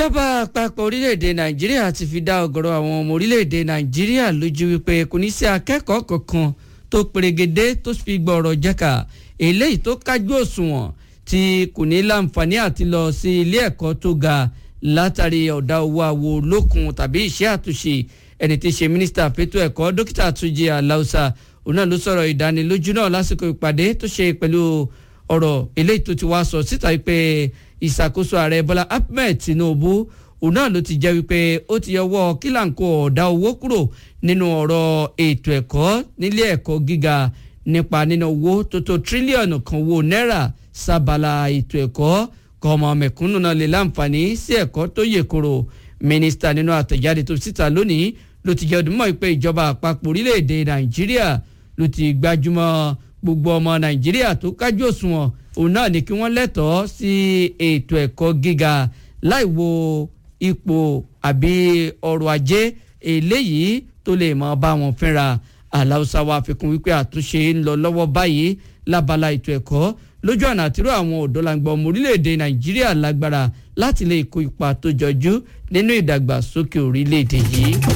ìjọba àpapọ̀ orílẹ̀-èdè nàìjíríà ti fi dá ọ̀gọ̀rọ̀ àwọn ọmọ orílẹ̀-èdè nàìjíríà lójú wípé kò ní sí akẹ́kọ̀ọ́ kankan tó perégedé tó fi gbọ̀rọ̀ jẹ́ka eléyìí tó kájú òṣùwọ̀n tí kò ní láǹfààní àti lọ sí ilé ẹ̀kọ́ tó ga látàrí ọ̀dà owó àwo lókun tàbí iṣẹ́ àtúnṣe ẹni tí í ṣe mínísítà fétò ẹ̀kọ́ dókítà túnjí aláùsà òun náà ló sọ̀rọ̀ ìdánilójú náà lásìkò ìpàdé tó ṣe pẹ̀lú ọ̀rọ̀ eléyìí tó ti wá sọ síta wípé ìṣàkóso ààrẹ bọ́lá ahmed tinubu òun náà ló ti jẹ́ wípé ó ti yọwọ́ kílàǹkó ọ̀dà owó kúrò nínú ọ̀rọ̀ ètò ẹ̀kọ́ nílé ẹ̀kọ́ gíga nípa nínú owó tó tó tírílíọ̀nù kan owó náírà sábàlá ètò ẹ̀kọ́ kọ́mọ mẹ̀kúnnù náà lè láǹfààní sí ẹ̀kọ́ tó yè koro mínísítà nínú àtẹ̀jáde tó síta lónìí ló ti jẹ́ ọdún mọ́ pé ìjọba àpapọ̀ orílẹ̀-èdè nàìjíríà ló ti gbájúmọ́ gbogbo ọmọ nàìjíríà tó kájú òṣùwọ̀n òun náà ní kí wọ́n lẹ́tọ̀ọ́ sí ètò ẹ̀kọ́ gíga láì wo ipò àbí ọrọ̀ ajé eléyìí tó lè mọ bá wọn fínra aláùsá wa fikún wípé àtúnṣe ń lọ lọ́wọ́ báyìí lábala ètò ẹ̀kọ́ lójú ọ̀nà àtiró àwọn ọ̀dọ́langba ọmọ orílẹ̀-èdè nàìjíríà lágbára láti lè kó ipa tó jọjú nínú ìdàgbàsókè orílẹ̀-èdè yìí.